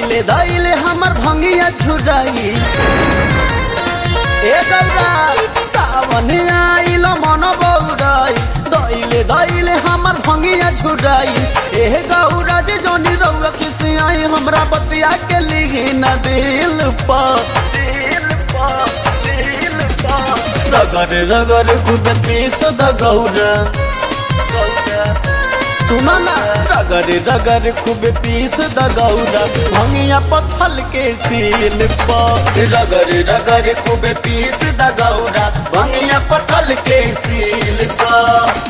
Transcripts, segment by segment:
धैले धैले हमर भंगिया छुड़ाई ए गौरा सावन आइल मन बौराई धैले धैले हमर भंगिया छुड़ाई ए गौरा जे जोनी रउआ किसी आई हमरा बतिया के लिही न दिल पर दिल पर दिल पर रगर रगर खुद पीस द गौरा सुनो ना रगर रगर खूब पीस द गौरा भंगिया पत्थल के सील पर रगर रगर खूब पीस द गौरा भंगिया पत्थल के सील पर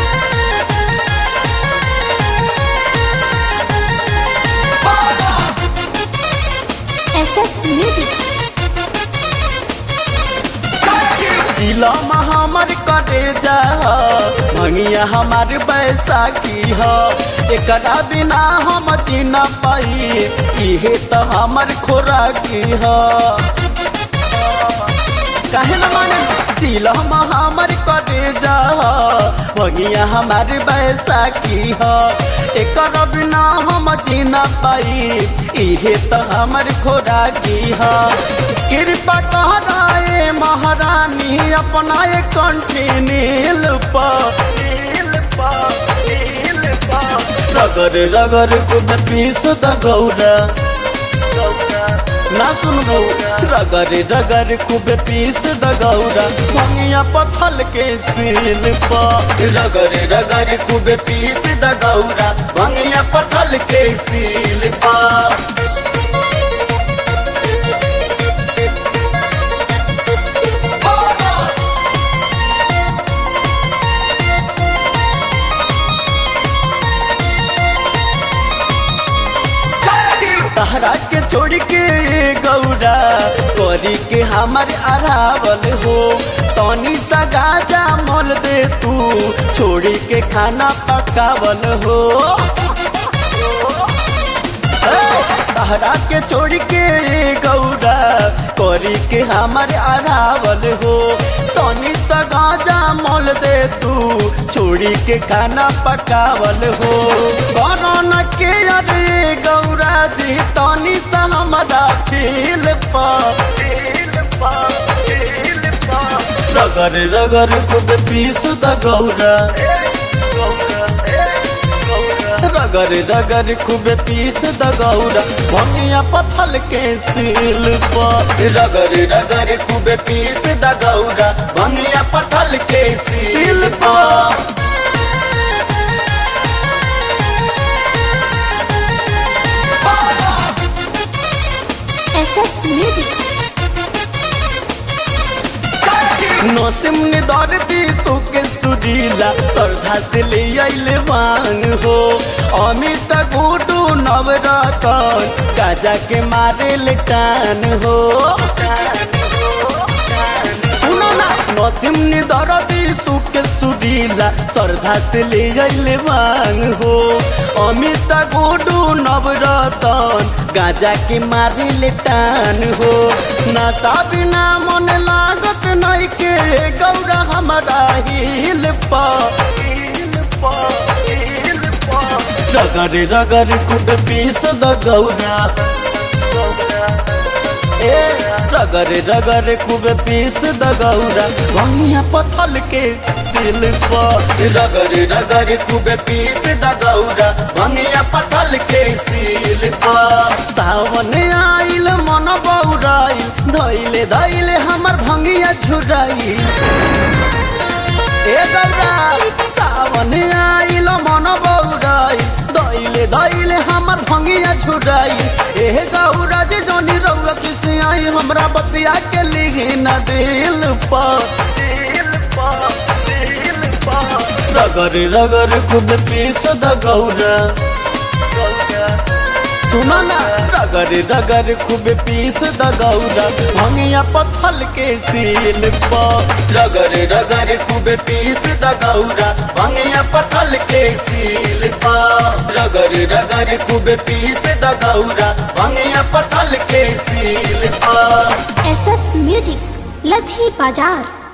SS Music. जिला हमर करे जा भंगिया हमार बैसाखी ह एकरा बिना हम जीना पाई इहे तो हमर खोराकी ह काहे न माने जिला हमर करे जा भंगिया हमार बैसाखी ह एकरा बिना हम जीना पाई इहे तो हमर खोराकी ह कृपा कहराए महारानी अपना एक कंठी नील रगर रगर कुद पीस द गौरा ना सुन गौरा रगर रगर खूब पीस द गौरा भंगिया पथल के सील पर रगर रगर खूब पीस द गौरा भंगिया पथल के सील पर तहरा के छोड़ के गौरा करी के हमार अरावल हो तनी सा गाजा मोल दे तू छोड़ी के खाना पकावल हो तहरा के छोड़ के गौरा करी के हमार अरावल हो तनी सा गाजा मोल दे तू छोड़ी के खाना पकावल हो कोरोना के अरे गौरा जी तनी सा हमारा फील रगर रगर खुद पीस द गौरा रगर रगर खूब पीस द गौरा भंगिया पथल के सील पर रगर रगर खूब पीस द गौरा भंगिया पथल के सील पर SS Music. नौसिम ने दौड़ती सुके सुरीला श्रद्धा से ले आइले मांग हो अमित गुडू नवरतन काजा के मारे ले टान हो सुनो ना नौसिम ने दौड़ती सुके सुरीला श्रद्धा से ले आइले मांग हो अमित गुडू नवरतन गाजा के मारे ले टान हो नाता बिना मन लागत नहीं के गौरा हमारा हिल रगर रगर खुद पीस द गौरा ए रगर रगर खूब पीस द गौरा भंगिया पथल के दिल पर रगर रगर खूब पीस द गौरा भंगिया पथल के सील पर सावन आइल मन बौराइल धैले धैले हमर भंगिया छुड़ाई ए गौरा सावन आइल मन बौराइल धैले धैले हमर भंगिया छुड़ाई ए गौरा जे जोनी रउआ किसी आई हमरा बतिया के लिही न दिल पर दिल पर दिल पर रगर रगर खुद पीस द गौरा सुनो ना रगर रगर खूब पीस द गौरा भंगिया पथल के सील पर रगर रगर खूब पीस द गौरा भंगिया पथल के सील पर रगर रगर खूब पीस द गौरा भंगिया पथल के सील पर SS Music. लधी बाजार